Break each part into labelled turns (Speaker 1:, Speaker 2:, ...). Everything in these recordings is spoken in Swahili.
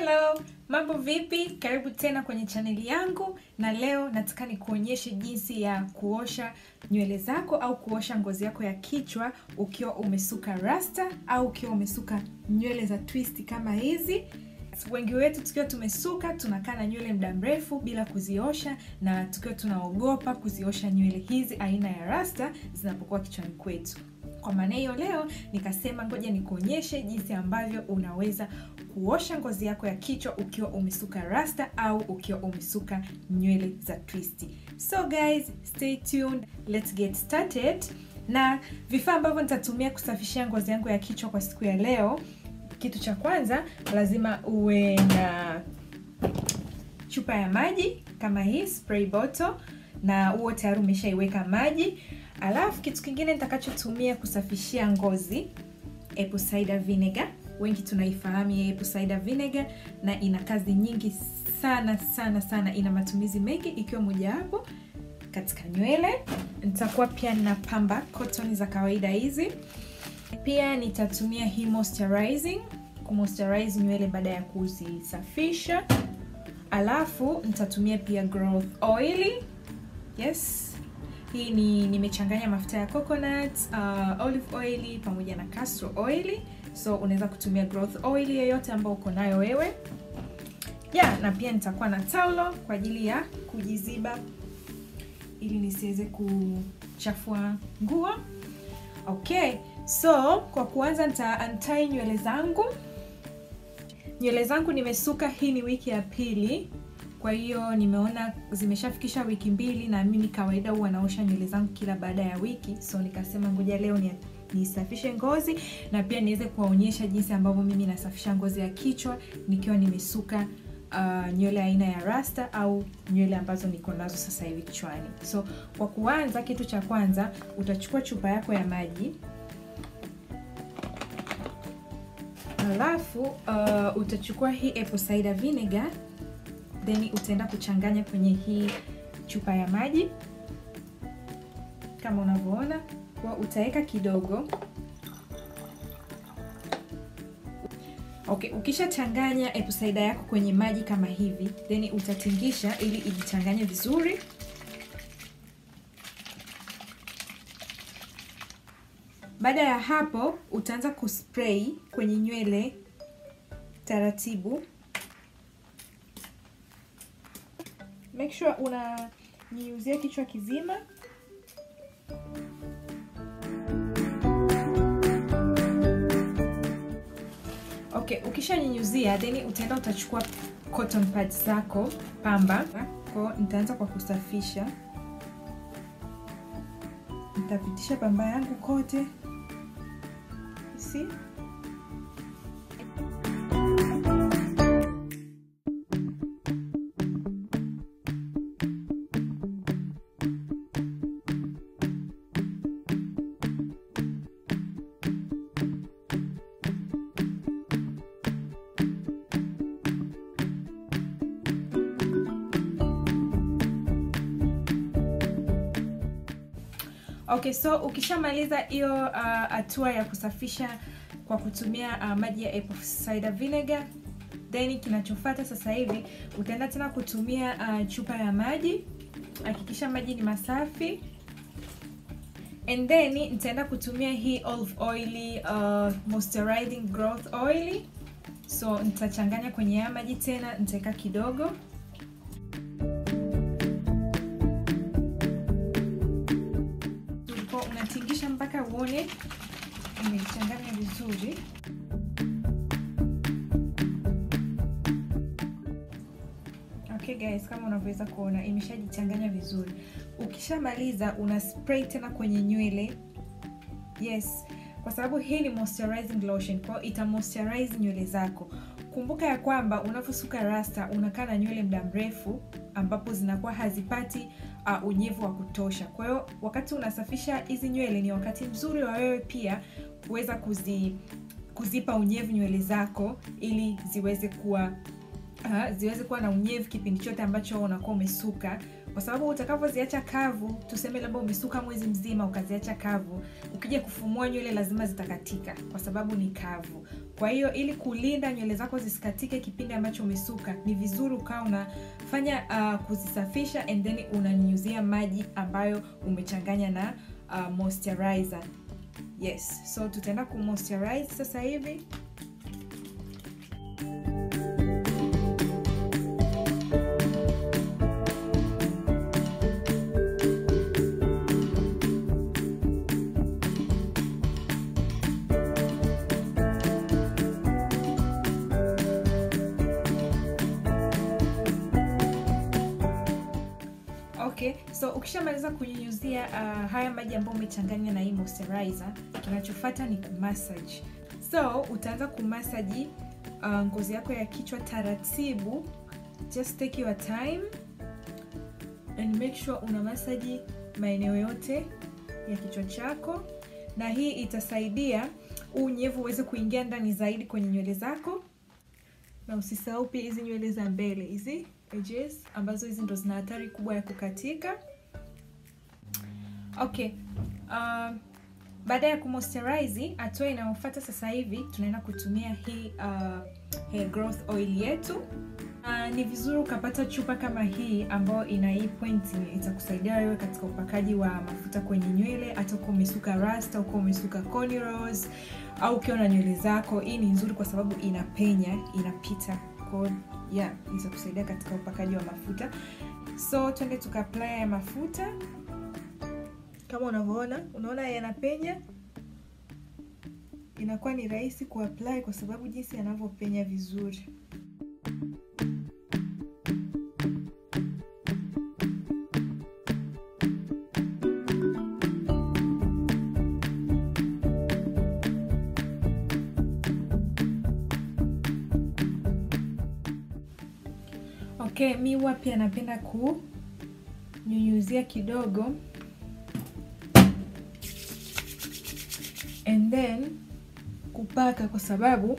Speaker 1: Hello, mambo vipi? Karibu tena kwenye chaneli yangu, na leo nataka nikuonyeshe jinsi ya kuosha nywele zako au kuosha ngozi yako ya kichwa ukiwa umesuka rasta au ukiwa umesuka nywele za twist kama hizi. Wengi wetu tukiwa tumesuka tunakaa na nywele muda mrefu bila kuziosha, na tukiwa tunaogopa kuziosha nywele hizi aina ya rasta zinapokuwa kichwani kwetu. Kwa maana hiyo leo nikasema ngoja nikuonyeshe jinsi ambavyo unaweza kuosha ngozi yako ya kichwa ukiwa umesuka rasta au ukiwa umesuka nywele za twisti. So guys, stay tuned. Let's get started. Na vifaa ambavyo nitatumia kusafishia ngozi yangu ya kichwa kwa siku ya leo, kitu cha kwanza lazima uwe na chupa ya maji kama hii spray bottle, na huo tayari umeshaiweka maji. Alafu kitu kingine nitakachotumia kusafishia ngozi, apple cider vinegar. Wengi tunaifahamu ya apple cider vinegar, na ina kazi nyingi sana sana sana, ina matumizi mengi, ikiwa mojawapo katika nywele. Nitakuwa pia na pamba cotton za kawaida hizi. Pia nitatumia hii moisturizing kumoisturize nywele baada ya kuzisafisha. Alafu nitatumia pia growth oil. Yes, hii ni nimechanganya mafuta ya coconut, uh, olive oil pamoja na castor oil, so unaweza kutumia growth oil yoyote ambayo uko nayo wewe yeah. Na pia nitakuwa na taulo kwa ajili ya kujiziba ili nisiweze kuchafua nguo. Okay, so kwa kuanza nita untie nywele zangu. Nywele zangu nimesuka, hii ni wiki ya pili kwa hiyo nimeona zimeshafikisha wiki mbili, na mimi kawaida huwa naosha nywele zangu kila baada ya wiki, so nikasema ngoja leo ni nisafishe ngozi na pia niweze kuwaonyesha jinsi ambavyo mimi nasafisha ngozi ya kichwa nikiwa nimesuka uh, nywele aina ya rasta au nywele ambazo niko nazo sasa hivi kichwani. So kwa kuanza, kitu cha kwanza utachukua chupa yako ya maji alafu uh, utachukua hii apple cider vinegar then utaenda kuchanganya kwenye hii chupa ya maji kama unavyoona, kwa utaweka kidogo. Okay, ukishachanganya apple cider yako kwenye maji kama hivi, then utatingisha ili ijichanganye vizuri. Baada ya hapo, utaanza kuspray kwenye nywele taratibu. Make sure unanyunyuzia kichwa kizima. Okay, ukishanyunyuzia then utaenda utachukua cotton pads zako pamba. Kwa nitaanza kwa kusafisha, nitapitisha pamba yangu kote, see Okay, so ukishamaliza hiyo hatua uh, ya kusafisha kwa kutumia uh, maji ya apple cider vinegar, then kinachofuata sasa hivi utaenda tena kutumia uh, chupa ya maji. Hakikisha maji ni masafi, and then nitaenda kutumia hii olive oil, uh, moisturizing growth oil. So nitachanganya kwenye haya maji tena, nitaweka kidogo unatingisha mpaka uone imechanganya vizuri. Okay guys, kama unavyoweza kuona imeshajichanganya vizuri. Ukishamaliza una spray tena kwenye nywele. Yes, kwa sababu hii ni moisturizing lotion, kwa hiyo ita moisturize nywele zako. Kumbuka ya kwamba unaposuka rasta unakaa na nywele muda mrefu ambapo zinakuwa hazipati uh, unyevu wa kutosha. Kwa hiyo wakati unasafisha hizi nywele ni wakati mzuri wa wewe pia kuweza kuzi, kuzipa unyevu nywele zako ili ziweze kuwa uh, ziweze kuwa na unyevu kipindi chote ambacho unakuwa umesuka, kwa sababu utakavyoziacha kavu, tuseme labda umesuka mwezi mzima ukaziacha kavu, ukija kufumua nywele lazima zitakatika kwa sababu ni kavu. kwa hiyo ili kulinda nywele zako zisikatike kipindi ambacho umesuka ni vizuri ukawa unafanya uh, kuzisafisha and then unanyunyuzia maji ambayo umechanganya na uh, moisturizer yes so tutaenda kumoisturize sasa hivi okay so ukishamaliza kunyunyuzia uh, haya maji ambayo umechanganya na hii moisturizer kinachofuata ni kumassage so utaanza kumasaji uh, ngozi yako ya kichwa taratibu just take your time and make sure una masaji maeneo yote ya kichwa chako na hii itasaidia huu unyevu uweze kuingia ndani zaidi kwenye nywele zako na usisahau pia hizi nywele za mbele hizi edges ambazo hizi ndo zina hatari kubwa ya kukatika okay uh, baada ya kumoisturize hatua inayofuata sasa hivi tunaenda kutumia hii uh, hair growth oil yetu uh, ni vizuri ukapata chupa kama hii ambayo ina hii pointi itakusaidia wewe katika upakaji wa mafuta kwenye nywele hata ukiwa umesuka rasta ukiwa umesuka cornrows au ukiwa na nywele zako hii ni nzuri kwa sababu inapenya inapita kwa yeah, itakusaidia katika upakaji wa mafuta so twende tukaapply ya mafuta kama unavyoona unaona yanapenya inakuwa ni rahisi kuapply kwa sababu jinsi yanavyopenya vizuri okay mi huwa pia napenda kunyunyuzia kidogo and then kupaka kwa sababu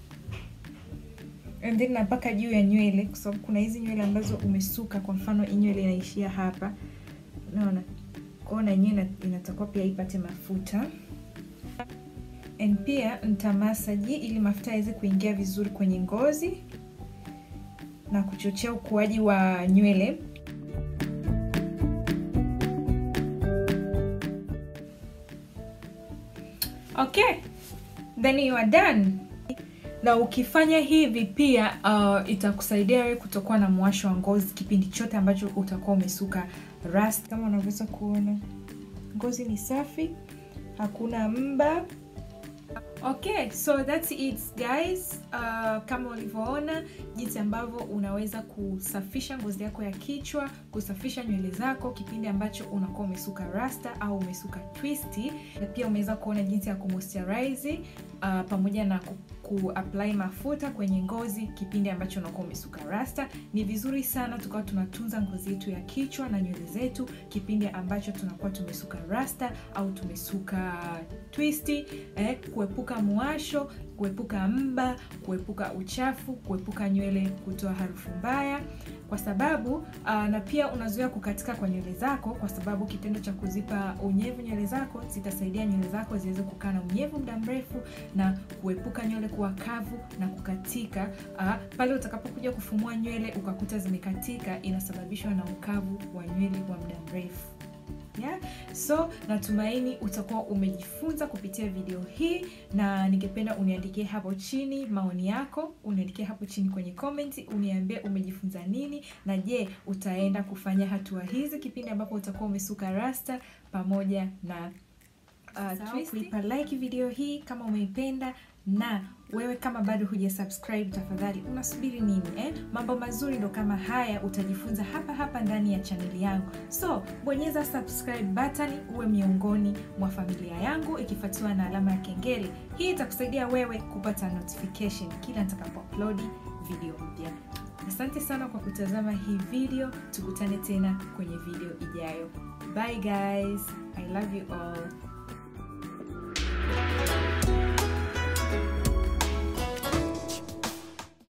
Speaker 1: and then napaka juu ya nywele kwa sababu kuna hizi nywele ambazo umesuka kwa mfano hii nywele inaishia hapa unaona kwao na yenyewe inatakiwa pia ipate mafuta and pia nitamasaji ili mafuta yaweze kuingia vizuri kwenye ngozi na kuchochea ukuaji wa nywele okay then you are done na ukifanya hivi pia uh, itakusaidia wewe kutokuwa na mwasho wa ngozi kipindi chote ambacho utakuwa umesuka rust kama unavyoweza kuona ngozi ni safi hakuna mba okay so that's it guys uh, kama ulivyoona jinsi ambavyo unaweza kusafisha ngozi yako ya kichwa kusafisha nywele zako kipindi ambacho unakuwa umesuka rasta au umesuka twisti na pia umeweza kuona jinsi ya kumoisturize uh, pamoja na ku, kuapply mafuta kwenye ngozi kipindi ambacho unakuwa umesuka rasta ni vizuri sana tukawa tunatunza ngozi yetu ya kichwa na nywele zetu kipindi ambacho tunakuwa tumesuka rasta au tumesuka twisti eh, kuepuka muasho kuepuka mba kuepuka uchafu kuepuka nywele kutoa harufu mbaya kwa sababu uh, na pia unazuia kukatika kwa nywele zako kwa sababu kitendo cha kuzipa unyevu nywele zako zitasaidia nywele zako ziweze kukaa na unyevu muda mrefu na kuepuka nywele kuwa kavu na kukatika uh, pale utakapokuja kufumua nywele ukakuta zimekatika inasababishwa na ukavu wa nywele wa muda mrefu yeah? so natumaini utakuwa umejifunza kupitia video hii na ningependa uniandikie hapo chini maoni yako uniandikie hapo chini kwenye komenti uniambie umejifunza nini na je utaenda kufanya hatua hizi kipindi ambapo utakuwa umesuka rasta pamoja na uh, kuipa like video hii kama umeipenda na wewe kama bado huja subscribe tafadhali unasubiri nini eh? mambo mazuri ndo kama haya utajifunza hapa hapa ndani ya chaneli yangu so bonyeza subscribe button uwe miongoni mwa familia yangu ikifuatiwa na alama ya kengele hii itakusaidia wewe kupata notification kila nitakapo upload video mpya asante sana kwa kutazama hii video tukutane tena kwenye video ijayo bye guys i love you all